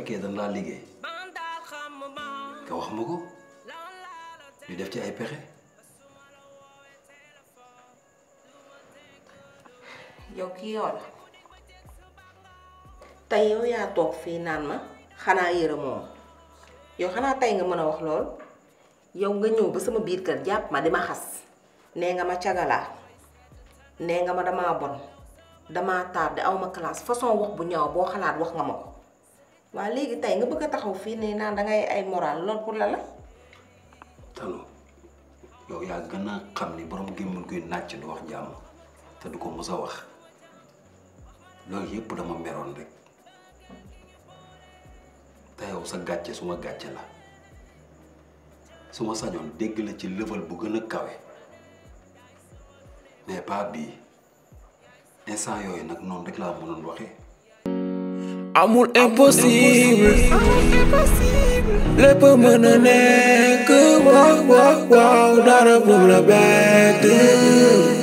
fekkee dañ laa liggéey nga wax ma ko ñu def ci ay pexe yow kii yow la tey yow yaa toog fii naan ma xanaa yëre moom yow xanaa tey nga mën a wax lool yow nga ñëw ba sama biir kër jàpp ma di ma xas nee nga ma cagalaa nee nga ma damaa bon damaa tardé aw ma classe façon wax bu ñaaw boo xalaat wax nga ma ko waa léegi tey nga bëgg a taxaw fii ne naan dangay ay moral lool pour la la tanu yow yaa gën a xam ni borom gémmul kuy nàcc du wax jàmm te du ko mës a wax loolu yëpp dama meroon rek te yow sa gàcce suma gàcce la su ma sañoon dégg la ci level bu gën a kawe mais pas bii instant yooyu nag noonu rek laa mënoon waxee amul impossible lépp mën a nekk waaw waaw waaw dara bu la bett